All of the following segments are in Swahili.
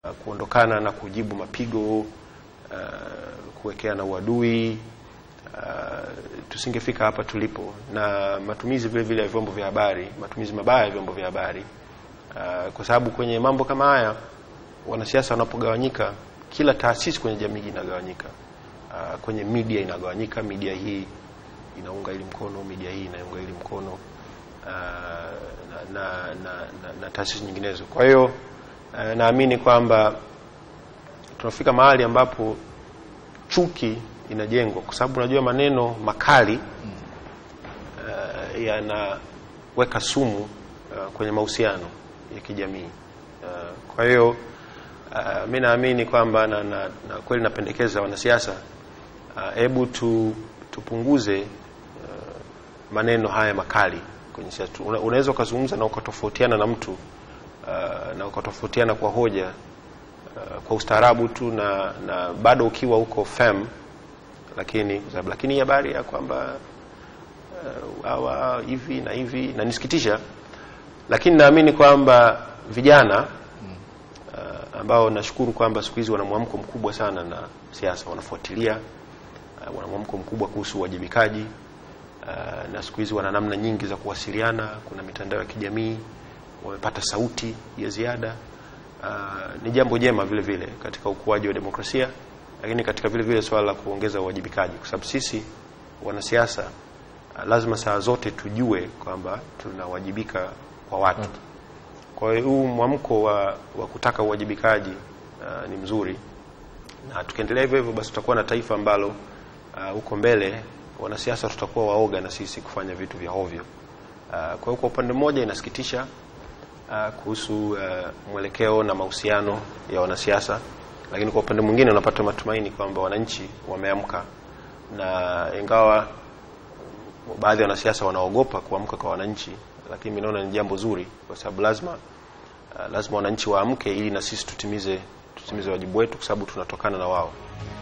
uh, kuondokana na kujibu mapigo uh, kuwekeana uadui uh, tusingefika hapa tulipo, na matumizi vile vile ya vyombo vya habari, matumizi mabaya ya vyombo vya habari uh, kwa sababu kwenye mambo kama haya wanasiasa wanapogawanyika, kila taasisi kwenye jamii inagawanyika. Uh, kwenye media inagawanyika, media hii inaunga ili mkono, media hii inaunga ili mkono uh, na, na, na, na, na taasisi nyinginezo. Kwa hiyo uh, naamini kwamba tunafika mahali ambapo chuki inajengwa, kwa sababu unajua maneno makali uh, yanaweka sumu uh, kwenye mahusiano ya kijamii uh, kwa hiyo uh, mi naamini kwamba na, na, na kweli napendekeza wanasiasa hebu uh, tu, tupunguze uh, maneno haya makali kwenye siasa. Una, unaweza ukazungumza na ukatofautiana na mtu uh, na ukatofautiana kwa hoja uh, kwa ustaarabu tu na, na bado ukiwa uko firm, lakini lakini habari ya kwamba hawa uh, hivi na hivi na nisikitisha, lakini naamini kwamba vijana uh, ambao nashukuru kwamba siku hizi wana mwamko mkubwa sana na siasa, wanafuatilia uh, wana mwamko mkubwa kuhusu uwajibikaji uh, na siku hizi wana namna nyingi za kuwasiliana. Kuna mitandao ya kijamii, wamepata sauti ya ziada. Uh, ni jambo jema vile vile katika ukuaji wa demokrasia, lakini katika vile vile swala la kuongeza uwajibikaji, kwa sababu sisi wanasiasa uh, lazima saa zote tujue kwamba tunawajibika kwa watu. Kwa hiyo huu mwamko wa, wa kutaka uwajibikaji uh, ni mzuri, na tukiendelea hivyo hivyo, basi tutakuwa na taifa ambalo huko uh, mbele wanasiasa tutakuwa waoga na sisi kufanya vitu vya hovyo. Uh, kwa hiyo kwa upande mmoja inasikitisha uh, kuhusu uh, mwelekeo na mahusiano ya wanasiasa, lakini kwa upande mwingine unapata matumaini kwamba wananchi wameamka, na ingawa baadhi ya wanasiasa wanaogopa kuamka kwa wananchi, lakini mimi naona ni jambo zuri, kwa sababu lazima uh, lazima wananchi waamke ili na sisi tutimize tutimize wajibu wetu, kwa sababu tunatokana na wao.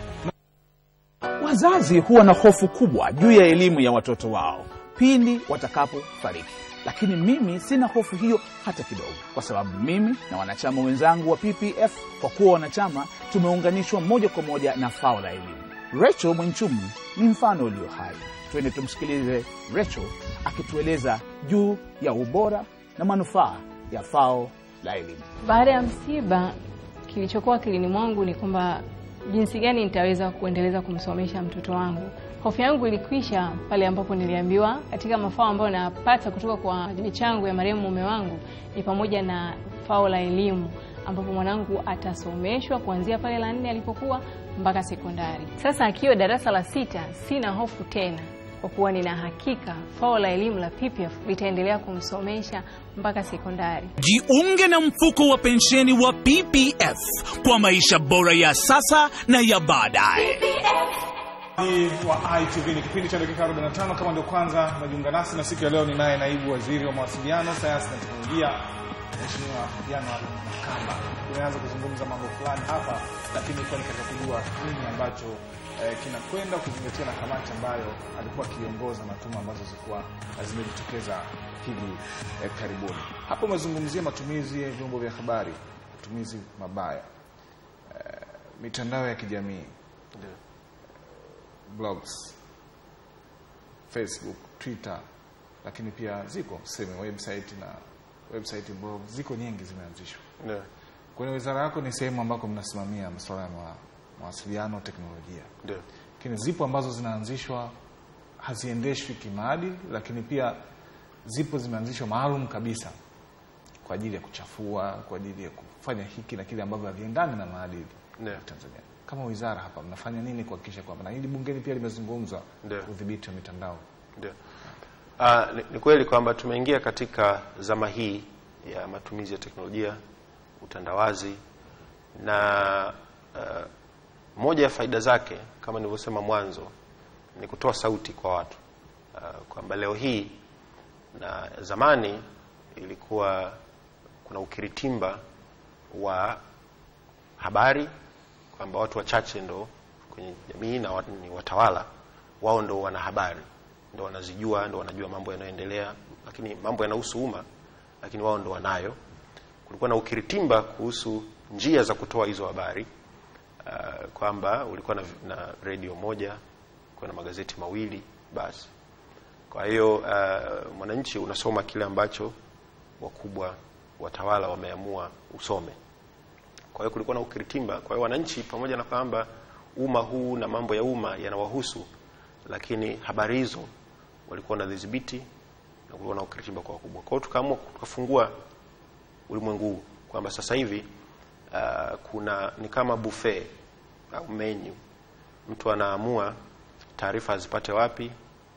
Wazazi huwa na hofu kubwa juu ya elimu ya watoto wao pindi watakapofariki, lakini mimi sina hofu hiyo hata kidogo, kwa sababu mimi na wanachama wenzangu wa PPF, kwa kuwa wanachama, tumeunganishwa moja kwa moja na fao la elimu. Rachel Mwenchumu ni mfano ulio hai. Twende tumsikilize Rachel akitueleza juu ya ubora na manufaa ya fao la elimu. Baada ya msiba, kilichokuwa akilini mwangu ni kwamba jinsi gani nitaweza kuendeleza kumsomesha mtoto wangu. Hofu yangu ilikwisha pale ambapo niliambiwa katika mafao ambayo napata kutoka kwa michango ya marehemu mume wangu ni pamoja na fao la elimu, ambapo mwanangu atasomeshwa kuanzia pale la nne alipokuwa mpaka sekondari. Sasa akiwa darasa la sita, sina hofu tena kwa kuwa nina hakika fao la elimu la PPF litaendelea kumsomesha mpaka sekondari. Jiunge na mfuko wa pensheni wa PPF kwa maisha bora ya sasa na ya baadaye. wa ITV ni kipindi cha dakika 45. Kama ndio kwanza unajiunga nasi, na siku ya leo ninaye naibu waziri wa mawasiliano, sayansi na teknolojia, Mheshimiwa January Makamba. Tumeanza kuzungumza mambo fulani hapa, lakini ilikuwa ni katika kujua nini ambacho eh, kinakwenda kuzingatia na kamati ambayo alikuwa akiongoza na tuma ambazo zilikuwa zimejitokeza hivi eh, karibuni. Hapo umezungumzia matumizi ya vyombo vya habari, matumizi mabaya, eh, mitandao ya kijamii blogs, Facebook, Twitter, lakini pia ziko sehemu website na website blog ziko nyingi zimeanzishwa. Ndio. Kwenye wizara yako ni sehemu ambako mnasimamia masuala ya mawa- mawasiliano, teknolojia, Ndio. lakini zipo ambazo zinaanzishwa haziendeshwi kimaadili, lakini pia zipo zimeanzishwa maalum kabisa kwa ajili ya kuchafua, kwa ajili ya kufanya hiki na kile ambavyo haviendani na maadili Ndio. ya Tanzania. Kama wizara hapa mnafanya nini kuhakikisha kwamba, na hili bungeni pia limezungumzwa, Ndio. udhibiti wa mitandao? Ndio. Uh, ni, ni kweli kwamba tumeingia katika zama hii ya matumizi ya teknolojia, utandawazi na uh, moja ya faida zake kama nilivyosema mwanzo ni kutoa sauti kwa watu uh, kwamba leo hii na zamani ilikuwa kuna ukiritimba wa habari kwamba watu wachache ndo kwenye jamii na watu ni watawala wao ndo wana habari ndo wanazijua ndo wanajua mambo yanayoendelea lakini mambo yanahusu umma lakini wao ndo wanayo kulikuwa na ukiritimba kuhusu njia za kutoa hizo habari uh, kwamba ulikuwa na, na redio moja ulikuwa na magazeti mawili basi kwa hiyo uh, mwananchi unasoma kile ambacho wakubwa watawala wameamua usome kwa hiyo kulikuwa na ukiritimba kwa hiyo wananchi pamoja na kwamba umma huu na mambo ya umma yanawahusu lakini habari hizo walikuwa wanadhibiti na kulikuwa na ukiritimba kwa wakubwa kwa hiyo tukaamua tukafungua ulimwengu huu kwamba sasa hivi uh, kuna ni kama buffet au menu mtu anaamua taarifa azipate wapi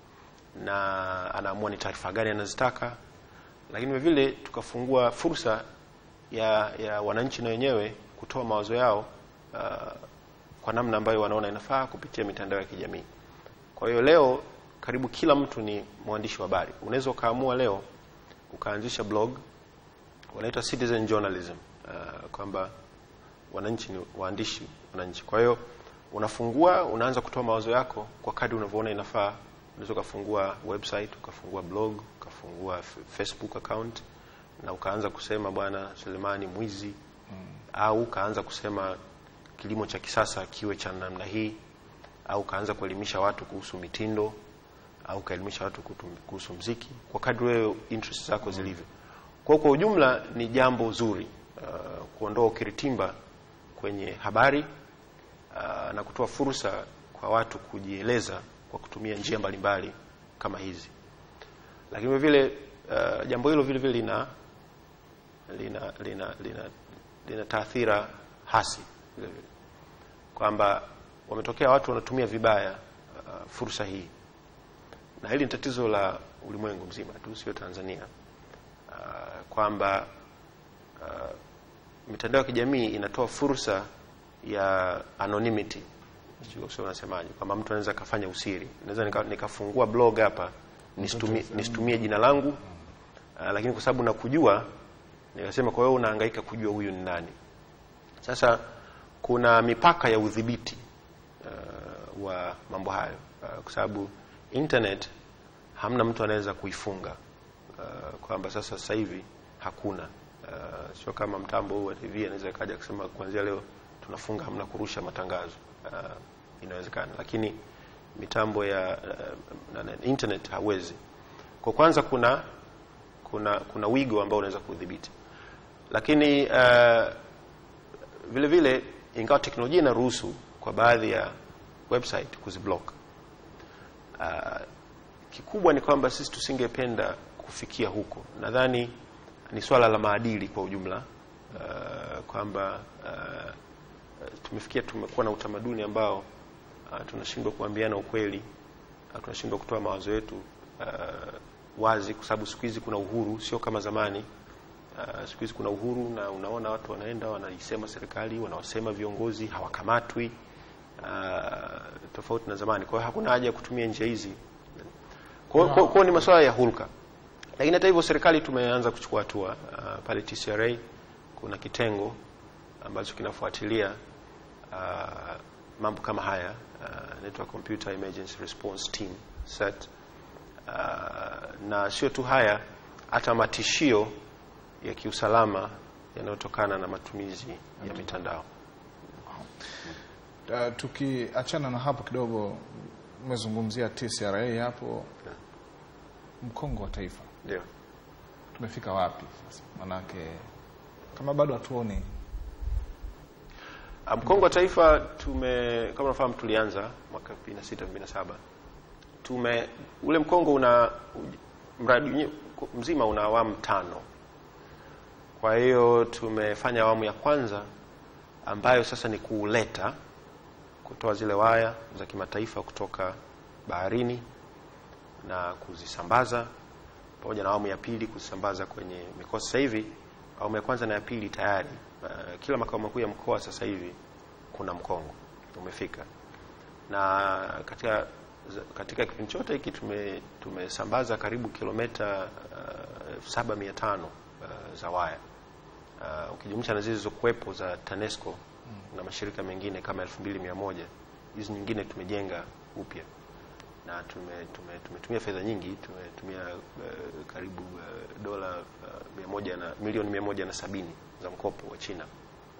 na anaamua ni taarifa gani anazitaka lakini vile vile tukafungua fursa ya, ya wananchi na wenyewe kutoa mawazo yao uh, kwa namna ambayo wanaona inafaa kupitia mitandao ya kijamii kwa hiyo leo karibu kila mtu ni mwandishi wa habari unaweza ukaamua leo ukaanzisha blog wanaitwa citizen journalism uh, kwamba wananchi ni waandishi wananchi kwa hiyo unafungua unaanza kutoa mawazo yako kwa kadri unavyoona inafaa unaweza ukafungua website ukafungua blog ukafungua f- facebook account na ukaanza kusema bwana selemani mwizi mm. au ukaanza kusema kilimo cha kisasa kiwe cha namna hii au ukaanza kuelimisha watu kuhusu mitindo au ukaelimisha watu kutu- kuhusu mziki kwa kadri wewe interest zako zilivyo kwa kwa ujumla ni jambo zuri uh, kuondoa ukiritimba kwenye habari uh, na kutoa fursa kwa watu kujieleza kwa kutumia njia mbalimbali kama hizi lakini vile vile uh, jambo hilo vile vile lina lina lina lina, lina taathira hasi vile vile kwamba wametokea watu wanatumia vibaya uh, fursa hii na hili ni tatizo la ulimwengu mzima tu sio Tanzania uh, kwamba uh, mitandao ya kijamii inatoa fursa ya anonymity sijui sio unasemaje kwamba mtu anaweza akafanya usiri naweza nika- nikafungua blog hapa nisitumie, nisitumie jina langu uh, lakini kwa sababu nakujua nikasema kwa hiyo unahangaika kujua huyu ni nani sasa kuna mipaka ya udhibiti uh, wa mambo hayo uh, kwa sababu internet hamna mtu anaweza kuifunga uh, kwamba sasa sasa hivi hakuna uh, sio kama mtambo huu wa TV anaweza kaja kusema kuanzia leo tunafunga hamna kurusha matangazo uh, inawezekana lakini mitambo ya uh, na- na- internet hawezi kwa kwanza kuna kuna kuna wigo ambao unaweza kudhibiti lakini uh, vile vile ingawa teknolojia inaruhusu kwa baadhi ya website kuziblock uh, kikubwa ni kwamba sisi tusingependa kufikia huko nadhani ni swala la maadili kwa ujumla uh, kwamba uh, tumefikia tumekuwa na utamaduni ambao uh, tunashindwa kuambiana ukweli uh, tunashindwa kutoa mawazo yetu uh, wazi kwa sababu siku hizi kuna uhuru sio kama zamani uh, siku hizi kuna uhuru na unaona watu wanaenda wanaisema serikali wanawasema viongozi hawakamatwi uh, tofauti na zamani kwa hiyo hakuna haja ya kutumia njia hizi kwa hiyo- kwa hiyo- kwa hiyo ni masuala ya hulka lakini hata hivyo serikali tumeanza kuchukua hatua uh, pale TCRA kuna kitengo ambacho kinafuatilia uh, mambo kama haya uh, inaitwa Computer Emergency Response Team set uh, na sio tu haya hata matishio ya kiusalama yanayotokana na matumizi ya mitandao Uh, tukiachana na hapo kidogo, umezungumzia TCRA hapo, mkongo wa taifa ndio tumefika wapi sasa? Manake kama bado hatuoni Ah, mkongo wa taifa tume kama unafahamu tulianza mwaka 2006 2007 tume ule mkongo una mradi wenyewe mzima una awamu tano kwa hiyo tumefanya awamu ya kwanza ambayo sasa ni kuuleta kutoa zile waya za kimataifa kutoka baharini na kuzisambaza pamoja na awamu ya pili kuzisambaza kwenye mikoa sasa hivi awamu ya kwanza na ya pili tayari uh, kila makao makuu ya mkoa sasa hivi kuna mkongo umefika na katika katika kipindi chote hiki tume tumesambaza karibu kilomita uh, saba mia tano uh, za waya uh, ukijumlisha na zile zilizokuwepo za TANESCO mm. na mashirika mengine kama elfu mbili mia moja hizi nyingine tumejenga upya na tume, tume, tumetumia fedha nyingi tumetumia uh, karibu uh, dola uh, mia moja na milioni mia moja na sabini za mkopo wa China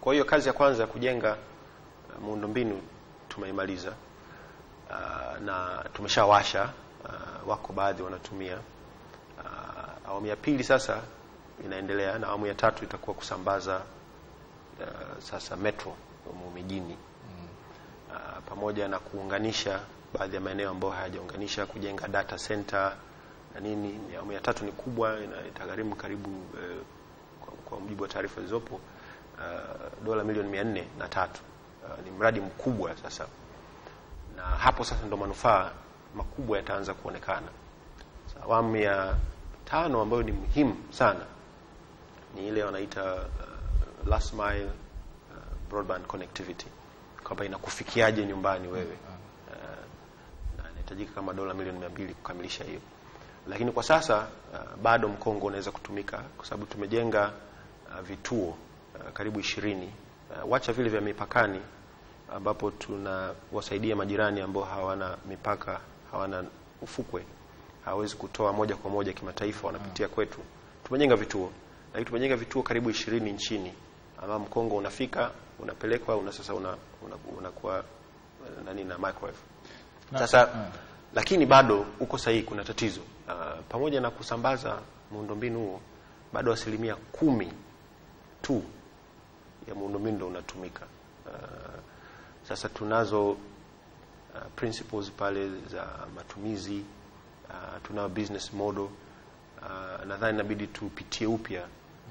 Kwa hiyo kazi ya kwanza ya kujenga uh, muundombinu tumeimaliza uh, na tumeshawasha uh, wako baadhi wanatumia uh, awamu ya pili sasa inaendelea na awamu ya tatu itakuwa kusambaza uh, sasa metro humu mijini uh, pamoja na kuunganisha baadhi ya maeneo ambayo hayajaunganisha kujenga data center na nini. Ni Awamu ya tatu ni kubwa, ina- itagharimu karibu eh, kwa, kwa mujibu wa taarifa zilizopo uh, dola milioni mia nne na tatu. Uh, ni mradi mkubwa sasa, na hapo sasa ndo manufaa makubwa yataanza kuonekana. Sasa, Awamu ya tano ambayo ni muhimu sana ni ile wanaita uh, last mile uh, broadband connectivity, kwamba inakufikiaje nyumbani wewe uh, na inahitajika kama dola milioni mia mbili kukamilisha hiyo, lakini kwa sasa uh, bado mkongo unaweza kutumika kwa sababu tumejenga uh, vituo uh, karibu ishirini uh, wacha vile vya mipakani ambapo tunawasaidia majirani ambao hawana mipaka, hawana ufukwe, hawawezi kutoa moja kwa moja kimataifa, wanapitia kwetu. Tumejenga vituo, lakini tumejenga vituo karibu ishirini nchini, ambao mkongo unafika unapelekwa una sasa una, una, unakuwa eh, nani na microwave Na- sasa mm. lakini bado uko sahihi, kuna tatizo uh, pamoja na kusambaza muundombinu huo, bado asilimia kumi tu ya muundombinu ndo unatumika. Uh, sasa tunazo uh, principles pale za matumizi uh, tunayo business model uh, nadhani inabidi tupitie upya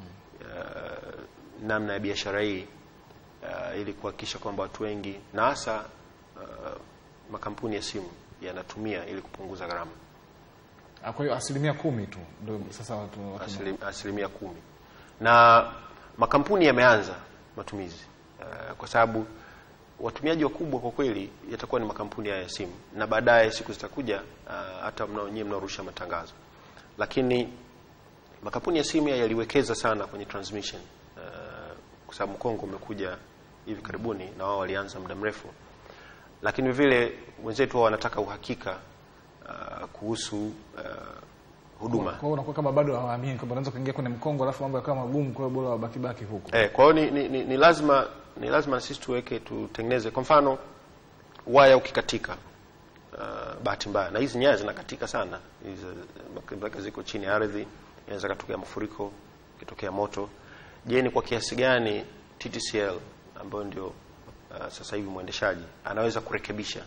uh, namna ya biashara hii uh, ili kuhakikisha kwamba watu wengi na hasa uh, makampuni ya simu yanatumia ili kupunguza gharama Ah, Kwa hiyo asilimia kumi tu ndio sasa watu, watu asilim, asilimia kumi na makampuni yameanza matumizi uh, kwa sababu watumiaji wakubwa kwa kweli yatakuwa ni makampuni haya ya simu na baadaye siku zitakuja uh, hata mnao nyie mnaorusha matangazo lakini makampuni ya simu haya yaliwekeza sana kwenye transmission uh, kwa sababu mkongo umekuja hivi karibuni na wao walianza muda mrefu lakini vile wenzetu wao wanataka uhakika uh, kuhusu uh, huduma Kwa hiyo unakuwa kama bado hawaamini kwamba unaweza kuingia kwenye mkongo alafu mambo yakawa magumu, kwa hiyo bora wabakibaki huko. Eh, kwa hiyo ni, ni, ni, ni lazima ni lazima sisi tuweke tutengeneze kwa mfano waya ukikatika uh, bahati mbaya na hizi nyaya zinakatika sana hizi mpaka ziko chini ya ardhi inaweza katokea mafuriko ikitokea moto je ni kwa kiasi gani TTCL ambayo ndio uh, sasa hivi mwendeshaji anaweza kurekebisha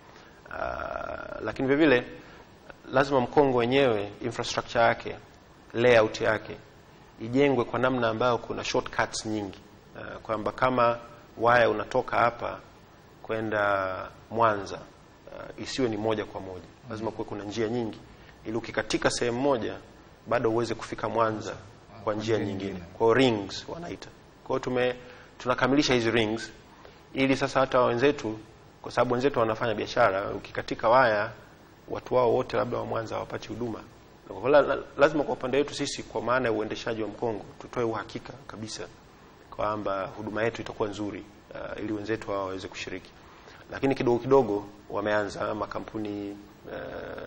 uh, lakini vile vile lazima mkongo wenyewe infrastructure yake layout yake ijengwe kwa namna ambayo kuna shortcuts nyingi uh, kwamba kama waya unatoka hapa kwenda Mwanza uh, isiwe ni moja kwa moja, lazima kuwe kuna njia nyingi, ili ukikatika sehemu moja bado uweze kufika Mwanza kwa njia nyingine. Kwa hiyo rings wanaita. Kwa hiyo tume tunakamilisha hizi rings ili sasa hata wenzetu, kwa sababu wenzetu wanafanya biashara, ukikatika waya watu wao wote labda wa Mwanza hawapati huduma. Kwa hiyo la- la- lazima kwa upande wetu sisi, kwa maana ya uendeshaji wa mkongo, tutoe uhakika kabisa kwamba huduma yetu itakuwa nzuri uh, ili wenzetu hao waweze kushiriki. Lakini kidogo kidogo wameanza makampuni uh,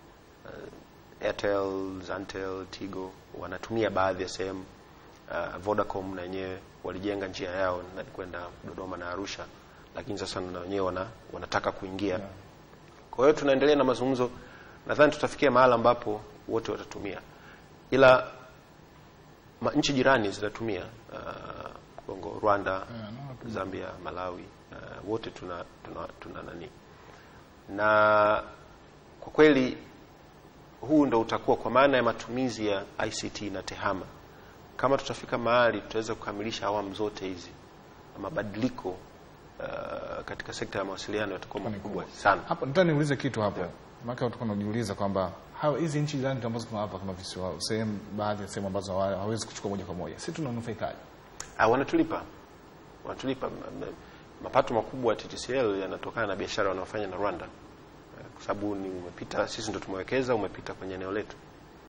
uh, Airtel, Zantel, Tigo wanatumia baadhi ya sehemu. Uh, Vodacom na wenyewe walijenga njia yao na kwenda Dodoma na Arusha, lakini sasa na wenyewe wana, wanataka kuingia kwa hiyo tunaendelea na mazungumzo, nadhani tutafikia mahala ambapo wote watatumia, ila ma, nchi jirani zinatumia uh, Kongo, Rwanda, Zambia, Malawi uh, wote tuna, tuna, tuna nani na kwa kweli huu ndo utakuwa kwa maana ya matumizi ya ICT na tehama. Kama tutafika mahali tutaweza kukamilisha awamu zote hizi, mabadiliko uh, katika sekta ya mawasiliano yatakuwa makubwa sana. Hapo nataka niulize kitu hapo. Maana watu wanajiuliza kwamba hao hizi nchi jirani ambazo tuna hapa kama visiwa sehemu baadhi ya sehemu ambazo hawa- hawezi kuchukua moja kwa moja. Sisi tunanufaikaje? Ah, wanatulipa wanatulipa M- m- mapato makubwa ya TTCL yanatokana na biashara wanaofanya na Rwanda, Eh, kwa sababu ni umepita, sisi ndo tumewekeza, umepita kwenye eneo letu.